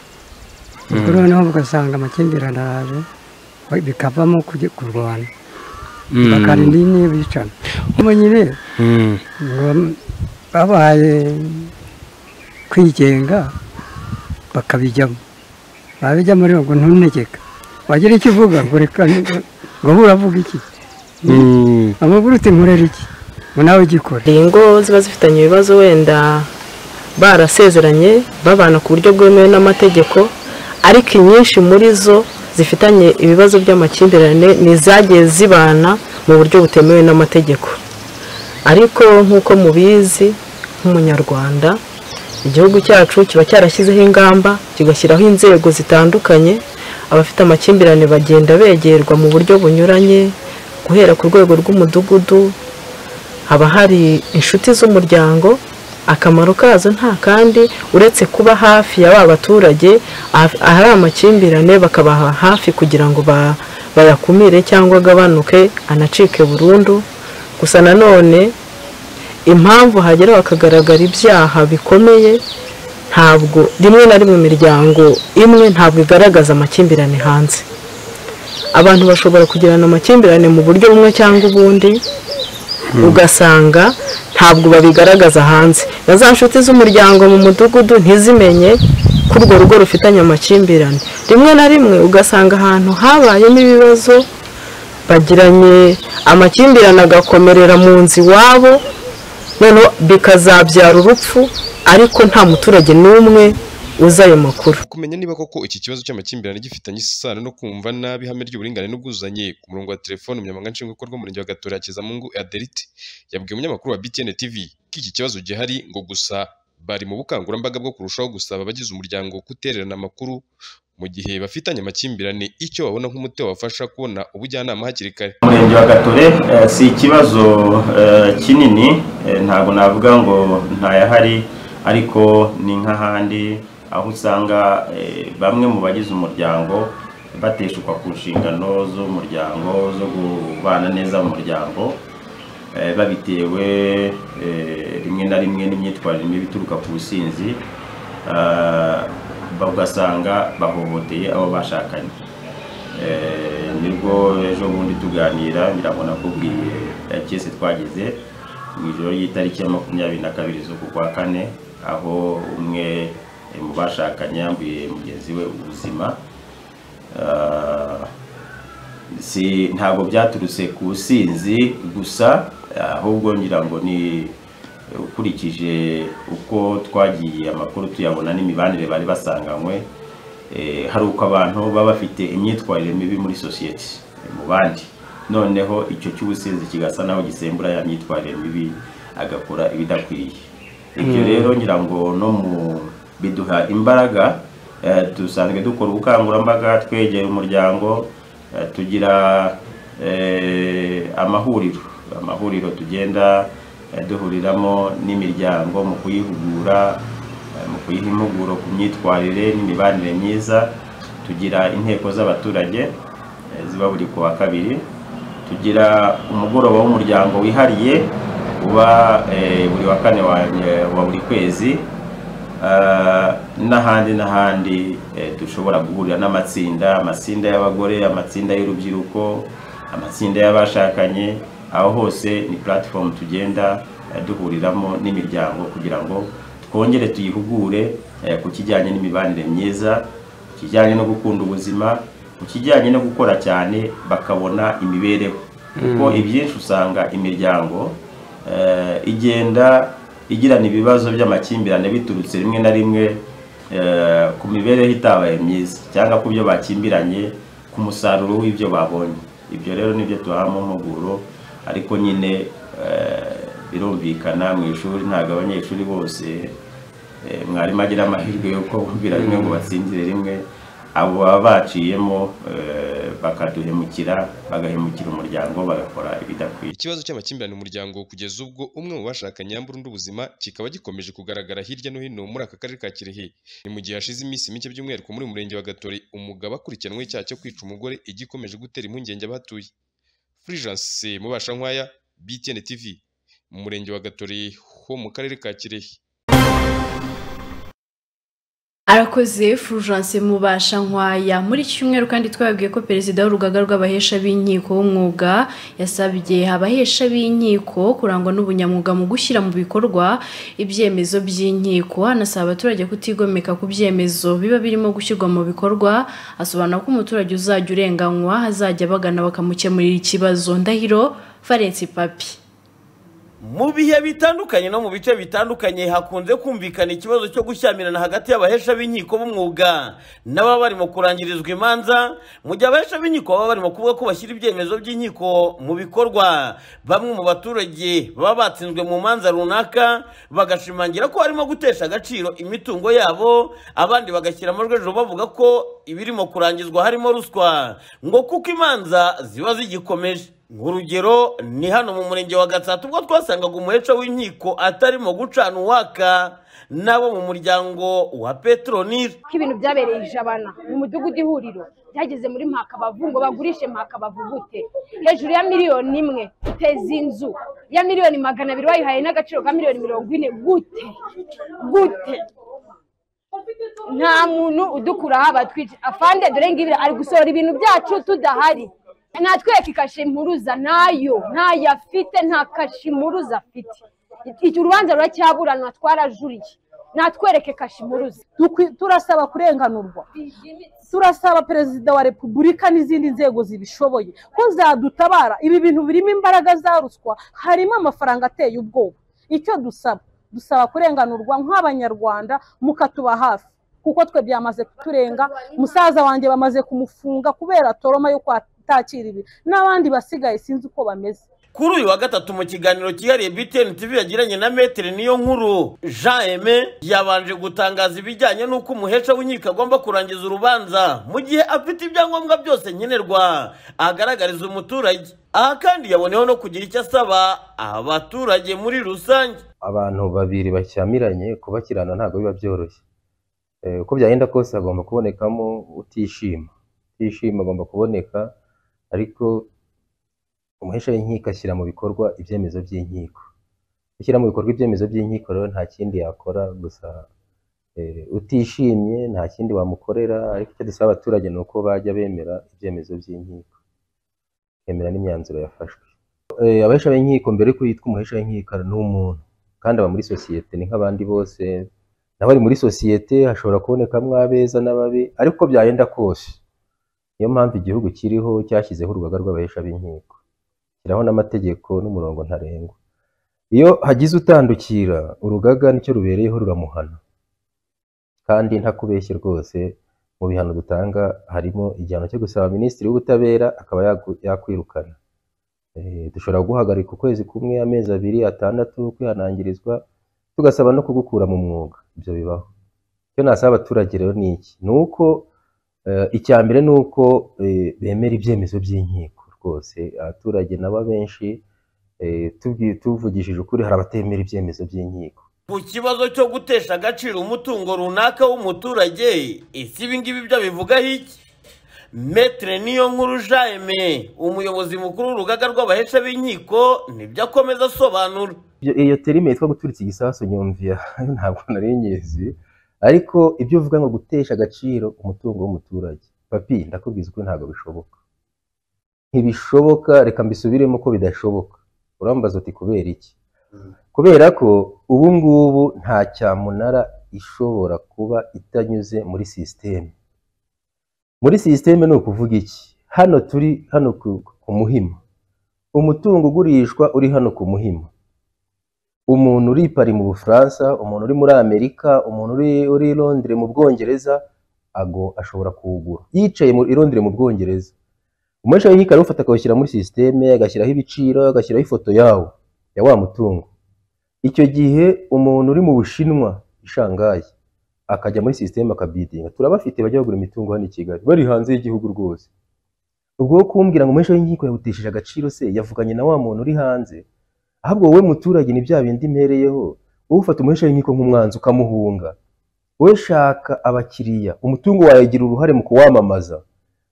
[SPEAKER 2] ubwo noneho ugasanga amakimbirane araje bikavamo kujya kurwana
[SPEAKER 21] Mm.
[SPEAKER 2] bakarinda iyi niyo bicana ubu nyine
[SPEAKER 21] Mm.
[SPEAKER 2] ngo babaye kwigenga bakabijyamo babijyamo rero ngo ntuntegeka wagira icyo uvuga ngo reka ngo bura avuga iki
[SPEAKER 21] Mm.
[SPEAKER 2] amakuru uti nkorera iki ngo nawe ugikore
[SPEAKER 28] hari ingo ziba zifitanye ibibazo wenda barasezeranye babana ku buryo bwemewe n'amategeko ariko inyinshi muri zo zifitanye ibibazo by'amakimbirane ni izagiye zibana mu buryo butemewe n'amategeko ariko nk'uko mubizi nk'umunyarwanda igihugu cyacu kiba cyarashyizeho ingamba kigashyiraho inzego zitandukanye abafite amakimbirane bagenda begerwa mu buryo bunyuranye guhera ku rwego rw'umudugudu haba hari inshuti z'umuryango akamaro kazo nta kandi uretse kuba hafi ya ba baturage ahaf- ahari amakimbirane bakabaha hafi kugira ngo ba- bayakumire cyangwa agabanuke anacike burundu gusa nanone impamvu hagera hakagaragara ibyaha bikomeye ntabwo rimwe na rimwe imiryango imwe ntabwo igaragaza amakimbirane hanze abantu bashobora kugirana amakimbirane mu buryo bumwe cyangwa ubundi ugasanga ntabwo babigaragaza hanze na za nshuti z'umuryango mu mudugudu ntizimenye ko urwo rugo rufitanye amakimbirane rimwe na rimwe ugasanga ahantu habayemo ibibazo bagiranye amakimbirane agakomerera mu nzu iwabo noneho bikazabyara urupfu ariko nta muturage n'umwe uzi ayo makuru
[SPEAKER 27] kumenya niba koko iki kibazo cy'amakimbirane gifitanye isano no kumva nabi ihame ry'uburinganire n'ubwuzuzanye ku murongo wa telefone umunyamabanga nshingwabikorwa w'umurenge wa gatora hakezamungu aderite yabwiye umunyamakuru wa btn tv ko iki kibazo gihari ngo gusa bari mu bukangurambaga bwo kurushaho gusaba abagize umuryango kutererana amakuru mu gihe bafitanye amakimbirane icyo babona nk'umuti wabafasha kubona ubujyanama hakiri kare
[SPEAKER 8] umurenge wa gatore eh, si ikibazo eh, kinini eh, ntabwo navuga ngo ntayahari ariko ni nk'ahandi aho usanga eh, bamwe mu bagize umuryango bateshukwa ku nshingano z'umuryango zo kubana neza mu muryango eh, babitewe eh, rimwe na rimwe n'imyitwarire mibi ituruka ku businzi ah, ugasanga bahohoteye abo bashakanye Eh, nibwo ejo bundi tuganira ngira nakubwiye cyese twagize mu ijoro ry'itariki ya makumyabiri na kabiri z'uku kwa kane aho umwe eh, mu bashakanye yambuye mugenzi we ubuzima Ah, si ntabwo byaturutse ku businzi gusa ahubwo ngira ngo ni ukurikije uko twagiye amakuru tuyabona n'imibanire bari basanganywe eh, hari uko abantu baba bafite imyitwarire mibi muri sosiyete eh, mu bandi noneho icyo cy'ubusinzi kigasa naho gisembura ya myitwarire mibi agakora ibidakwiye ibyo Mm. rero ngira ngo no mu biduha imbaraga eh, dusanzwe dukora ubukangurambaga twegera umuryango eh, tugira eh, amahuriro amahuriro tugenda eh, duhuriramo n'imiryango mu kuyihugura eh, mu kuyiha impuguro ku myitwarire n'imibanire myiza tugira inteko z'abaturage eh, ziba buri ku wa kabiri tugira umugoroba w'umuryango wihariye uba eh, buri wa kane wa wa buri kwezi Ah, n'ahandi n'ahandi eh, dushobora guhurira n'amatsinda amatsinda y'abagore amatsinda y'urubyiruko amatsinda y'abashakanye aho hose ni platform tugenda eh, duhuriramo n'imiryango kugira ngo twongere tuyihugure eh, ku kijyanye n'imibanire myiza ku kijyanye no gukunda ubuzima ku kijyanye no gukora cyane bakabona imibereho kuko
[SPEAKER 10] Mm.
[SPEAKER 8] ibyinshi usanga imiryango eh, igenda igirana ibibazo by'amakimbirane biturutse rimwe na rimwe eh, ku mibereho itabaye myiza cyangwa ku byo bakimbiranye ku musaruro w'ibyo babonye ibyo rero nibyo duhamo impuguro ariko nyine eh, birumvikana mu ishuri ntabwo abanyeshuri bose eh, mwarimu agira amahirwe yo kubumvira rimwe ngo batsindire rimwe abo baba baciyemo eh, bakaduhemukira bagahemukira umuryango bagakora ibidakwiye
[SPEAKER 27] ikibazo cy'amakimbirane mu muryango kugeza ubwo umwe mu bashakanye yambura undi ubuzima kikaba gikomeje kugaragara hirya no hino muri aka karere ka kirehe ni mu gihe hashize iminsi mike by'umwihariko muri uyu murenge wa gatore umugabo akurikiranwe icyaha cyo kwica umugore igikomeje gutera impungenge abahatuye furijanse mubashankwaya btn tv mu murenge wa gatore ho mu karere ka kirehe
[SPEAKER 1] arakoze furujance mubasha nkwaya muri iki cyumweru kandi twababwiye ko perezida w'urugaga rw'abahesha b'inkiko w'umwuga yasabye abahesha b'inkiko kurangwa n'ubunyamwuga mu gushyira mu bikorwa ibyemezo by'inkiko anasaba abaturage kutigomeka ku byemezo biba birimo gushyirwa mu bikorwa asobanura ko umuturage uzajya urenganywa azajya abagana bakamukemurira ikibazo ndahiro valensi papi
[SPEAKER 9] mu bihe bitandukanye no mu bice bitandukanye hakunze kumvikana ikibazo cyo gushyamirana hagati y'abahesha b'inkiko b'umwuga n'ababa barimo kurangirizwa imanza mu gihe abahesha b'inkiko baba barimo kuvuga ko bashyira ibyemezo by'inkiko mu bikorwa bamwe mu baturage baba batsinzwe mu manza runaka bagashimangira ko harimo gutesha agaciro imitungo yabo abandi bagashyira amajwi hejuru bavuga ko ibirimo kurangizwa harimo ruswa ngo kuko imanza ziba zigikomeje nk'urugero ni hano mu murenge wa gatsata ubwo twasangaga umuheca w'inkiko atarimo gucana uwaka n'abo mu muryango wa petronire
[SPEAKER 29] ko ibintu byabereye ijabana mu mudugudu ihuriro byageze muri mpakabavu ngo bagurishe mpakabavu gute hejuru ya miliyoni imwe uteza inzu ya miliyoni magana abiri wayihaye n'agaciro ka miliyoni mirongo ine gute gute nta muntu udukuraho abatwica afande dore ngibi ari gusohora ibintu byacu tudahari natwereka ikashe impuruza nayo ntayo afite nta kashe impuruza afite iki urubanza ruracyaburanwa twarajuriye natwereke kashe impuruza
[SPEAKER 30] turasaba kurenganurwa turasaba perezida wa repubulika n'izindi nzego zibishoboye ko zadutabara ibi bintu birimo imbaraga za ruswa harimo amafaranga ateye ubwoba icyo dusaba dusaba kurenganurwa nk'abanyarwanda mukatuba hafi kuko twe byamaze kuturenga musaza wanjye bamaze kumufunga kubera toroma yo kwa atakira ibi n'abandi basigaye sinzi uko bameze
[SPEAKER 9] kuri uyu wa gatatu mu kiganiro cyihariye btn tv yagiranye na metero niyo nkuru jean eme yabanje gutangaza ibijyanye n'uko umuhesha w'inkiko agomba kurangiza urubanza mu gihe afite ibyangombwa byose nkenerwa agaragariza umuturage aha kandi yaboneyeho no kugira icyo asaba abaturage muri rusange
[SPEAKER 12] abantu babiri bashyamiranye kubakirana ntabwo biba byoroshye Eh, uko byagenda kose hagomba kubonekamo utishima utishima agomba kuboneka ariko umuhesha w'inkiko ashyira mu bikorwa ibyemezo by'inkiko gushyira mu bikorwa ibyemezo by'inkiko rero nta kindi yakora gusa utishimye nta kindi wamukorera ariko icyo dusaba abaturage ni uko bajya bemera ibyemezo by'inkiko bemera n'imyanzuro yafashwe abahesha b'inkiko mbere y'uko yitwa umuhesha w'inkiko ni umuntu kandi aba muri sosiyete ni nk'abandi bose nawe ari muri sosiyete hashobora kubonekamo abeza n'ababi ariko byagenda kose niyo mpamvu igihugu kiriho cyashyizeho urugaga rw'abahesha b'inkiko kiraho n'amategeko n'umurongo ntarengwa iyo hagize utandukira urugaga nicyo rubereyeho ruramuhana kandi ntakubeshye rwose mu bihano dutanga harimo igihano cyo gusaba minisitiri w'ubutabera akaba yakwirukana dushobora guhagarika ukwezi kumwe amezi abiri atandatu kwihanangirizwa tugasaba no kugukura mu mwuga ibyo bibaho icyo nasaba abaturage rero ni iki ni uko icya mbere ni uko bemera ibyemezo by'inkiko rwose abaturage nabo benshi tuvugishije ukuri hari abatemera ibyemezo by'inkiko
[SPEAKER 9] ku kibazo cyo gutesha agaciro umutungo runaka w'umuturage ese ibi ngibi byo bivugaho iki metere niyo nkuru jaime umuyobozi mukuru w'urugaga rw'abahesha b'inkiko nibyo akomeza asobanura
[SPEAKER 12] iyo terime yitwa guturitsa igisasu nyumviya ntabwo nari nyizi ariko ibyo uvuga ngo gutesha agaciro umutungo w'umuturage papi ndakubwiza ukuri ntabwo bishoboka ntibishoboka reka mbisubiremo ko bidashoboka urambaza uti kubera iki kubera ko ubu ngubu nta cyamunara ishobora kuba itanyuze muri sisiteme muri sisiteme ni ukuvuga iki hano turi hano ku muhima umutungo ugurishwa uri hano ku muhima umuntu uri pari mu bufaransa umuntu uri muri amerika umuntu uri i londire mu bwongereza ago ashobora kuwugura yicaye i londire mu bwongereza umuhesha w'inkiko arawufata akawushyira muri sisiteme agashyiraho ibiciro agashyiraho ifoto yawo ya wa mutungo icyo gihe umuntu uri mu bushinwa i shangayi akajya muri sisiteme akabidinga turabafite bajya bagura imitungo hano i kigali bari hanze y'igihugu rwose ubwo wo kumbwira ngo umuhesha w'inkiko yawutesheje agaciro se yavuganye na wa muntu uri hanze ahubwo wowe muturage ni bya bindi mpereyeho wowe ufata umuhesha w'inkiko nk'umwanzi ukamuhunga wowe shaka abakiriya umutungo wawe ugira uruhare mu kuwamamaza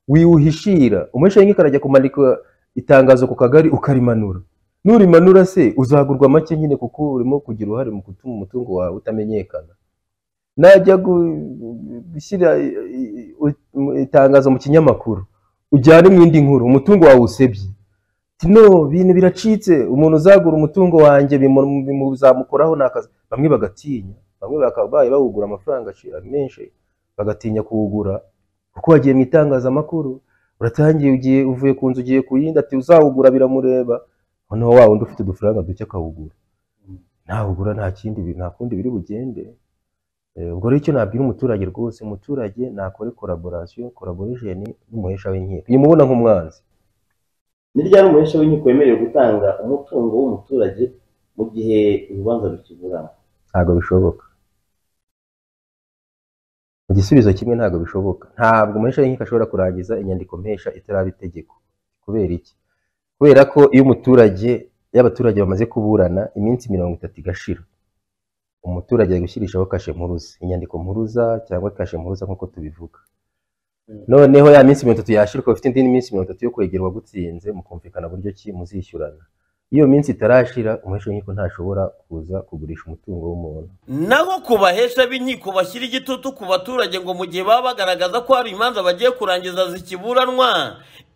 [SPEAKER 12] wiwuhishira umuhesha w'inkiko arajya kumanika itangazo ku kagari ukarimanura nurimanura se uzagurwa make nyine kuko urimo kugira uruhare mu gutuma umutungo wawe utamenyekana najya gushyira itangazo mu kinyamakuru ujyane mu indi nkuru umutungo wawe usebye no bintu biracitse umuntu uzagura umutungo wanjye bimuzamukoraho ni akazi bamwe bagatinya bamwe bakabaye bawugura amafaranga menshi bagatinya kuwugura kuko wagiye mu itangazamakuru uratangiye ugiye uvuye ku nzu ugiye ku yindi ati uzawugura biramureba noneho wa wundi ufite udufaranga duke akawugura ntawugura nta kindi nta kundi biri bugende ubwo rero icyo nabwira umuturage rwose umuturage nakore koraborasiyo koraboresheni n'umuhesha w'inkiko iyo mubona nk'umwanzi
[SPEAKER 13] ni ryari umuhesha w'inkiko wemerewe gutanga umutungo w'umuturage mu gihe urubanza rukiburana
[SPEAKER 12] ntabwo bishoboka igisubizo kimwe ntabwo bishoboka ntabwo umuhesha w'inkiko ashobora kurangiza inyandiko mpesha itaraba itegeko kubera iki kubera ko iyo umuturage iyo abaturage bamaze kuburana iminsi mirongo itatu igashira umuturage ari gushyirishaho kashe mpuruza inyandiko mpuruza cyangwa kashe mpuruza nk'uko tubivuga noneho ya minsi mirongo itatu yashira ukaba ufite indi minsi mirongo itatu yo kwegerwa gutsinze mukumvikana buryo ki muzishyurana iyo minsi itarashira umuhesha w'inkiko ntashobora kuza kugurisha umutungo w'umuntu
[SPEAKER 9] naho ku bahesha b'inkiko bashyira igitutu ku baturage ngo mu gihe baba bagaragaza ko hari imanza bagiye kurangiza zikiburanwa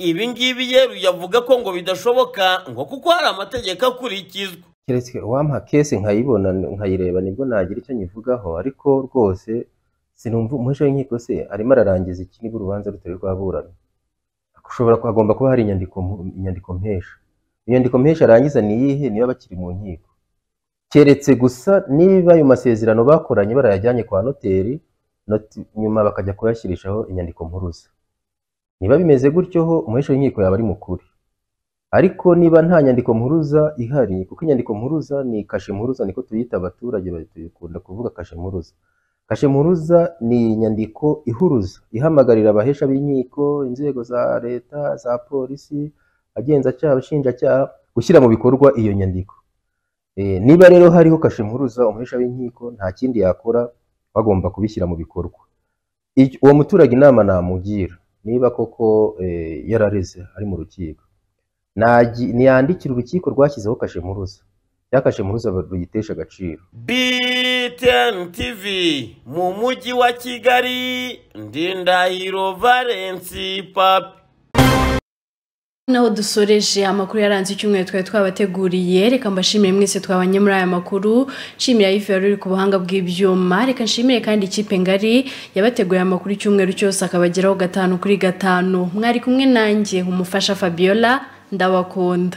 [SPEAKER 9] ibi ngibi yeru yavuga ko ngo bidashoboka ngo kuko hari amategeko akurikizwa
[SPEAKER 12] keretse wampa kese nkayibona nkayireba nibwo nagira icyo nyivugaho ariko rwose sinumva umuhesha w'inkiko se arimo ararangiza iki niba urubanza rutari rwaburana ushobora hagomba kuba hari inyandiko inyandiko mpesha inyandiko mpesha arangiza ni iyihe niba bakiri mu nkiko keretse gusa niba ayo masezerano bakoranye barayajyanye kwa noteri nyuma bakajya kuyashyirishaho inyandiko mpuruza niba bimeze gutyo ho umuhesha w'inkiko yaba ari mukuri ariko niba nta nyandiko mpuruza ihari kuko inyandiko mpuruza ni kashe mpuruza niko tuyita abaturage bakunda kuvuga kashe mpuruza kashe mpuruza ni inyandiko ihuruza ihamagarira abahesha b'inkiko inzego za leta za polisi agenzacyaha abashinjacyaha gushyira mu bikorwa iyo nyandiko niba rero hariho kashe mpuruza umuhesha w'inkiko nta kindi yakora bagomba kubishyira mu bikorwa uwo muturage inama namugira niba koko yarareze ari mu rukiko ntiyandikira urukiko rwashyizeho kashe mpuruza ya kashe mpuruza ruyitesha agaciro
[SPEAKER 9] btn tv mu mujyi wa kigali ndindahiro valensi papi
[SPEAKER 1] naho dusoreje amakuru yaranze icyumweru twari twabateguriye reka mbashimire mwese twabanye muri aya makuru nshimira ife yari uri ku buhanga bw'ibyuma reka nshimire kandi ikipe ngari yabateguriye amakuru icyumweru cyose akabageraho gatanu kuri gatanu mwari kumwe nanjye umufasha fabiola ndabakunda